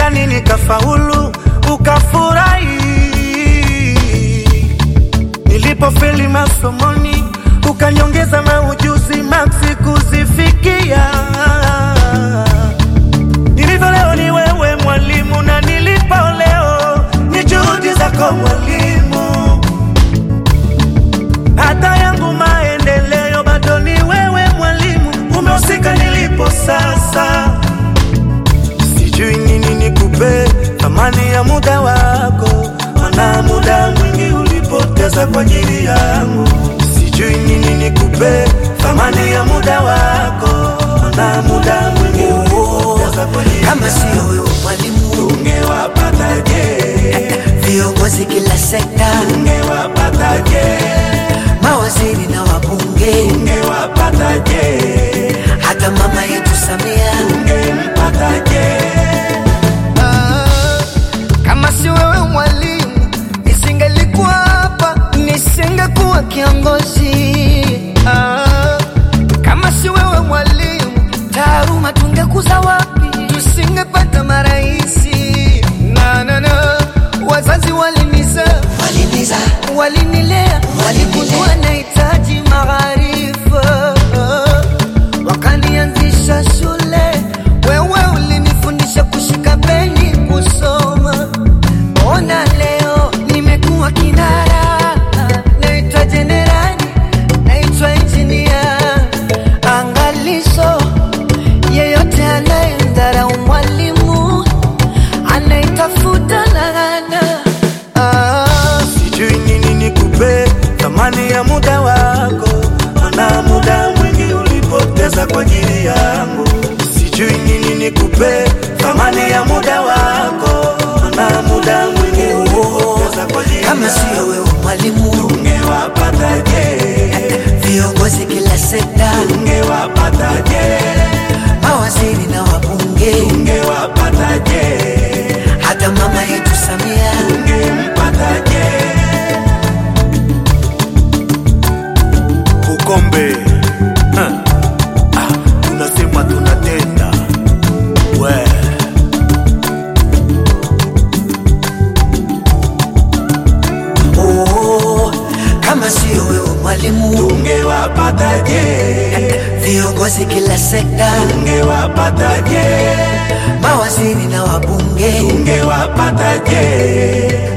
mtihani nikafaulu, ukafurahi. Nilipofeli masomoni, ukanyongeza maujuzi maksi kuzifikia. Nilivyo leo ni wewe mwalimu, na nilipo leo ni juhudi zako mwalimu. Hata yangu maendeleo bado ni wewe mwalimu, umehusika nilipo sasa. Sijui nini nikupe thamani ya muda wako, mana muda mwingi ulipoteza kwa ajili yangu. Sijui nini nikupe thamani ya muda wako, mana muda mwingi ulipoteza kwa ajili Kama sio yangu. wewe mwalimu, Ungewapataje? viongozi kila sekta, Ungewapataje? mawaziri na wabunge, Ungewapataje? hata mama yetu Samia. Ungempataje? Ah, kama si wewe mwalimu, nisingelikuwa hapa, nisingekuwa kiongozi. Ah, kama si wewe mwalimu, taaluma tungekuza wapi? Tusingepata maraisi. Na, na, na, wazazi walinizaa Waliniza walinilea, waligundua nahitaji maarifa, wakanianzisha shule. Wewe ulinifundisha kushika peni, kusoma. Ona leo nimekuwa kinara, naitwa jenerali, naitwa injinia. Angalisho, yeyote anayemdharau mwalimu anaitafuta laana. Ah. Sijui nini nikupe thamani ya muda wako, mana muda mwingi ulipoteza kwa ajili yangu. Sijui nini nikupe thamani ya muda wako, mana muda mwingi ulipoteza kwa ajili kama sio yangu. wewe mwalimu, Ungewapataje? viongozi kila sekta, Ungewapataje? mawaziri na wabunge, Ungewapataje? hata mama yetu Samia. Ungempataje? Ukombe Ha. Ah, tunasema tunatenda we Oh, kama sio wewe mwalimu, ungewapataje? viongozi kila sekta, Ungewapataje? mawaziri na wabunge, Ungewapataje?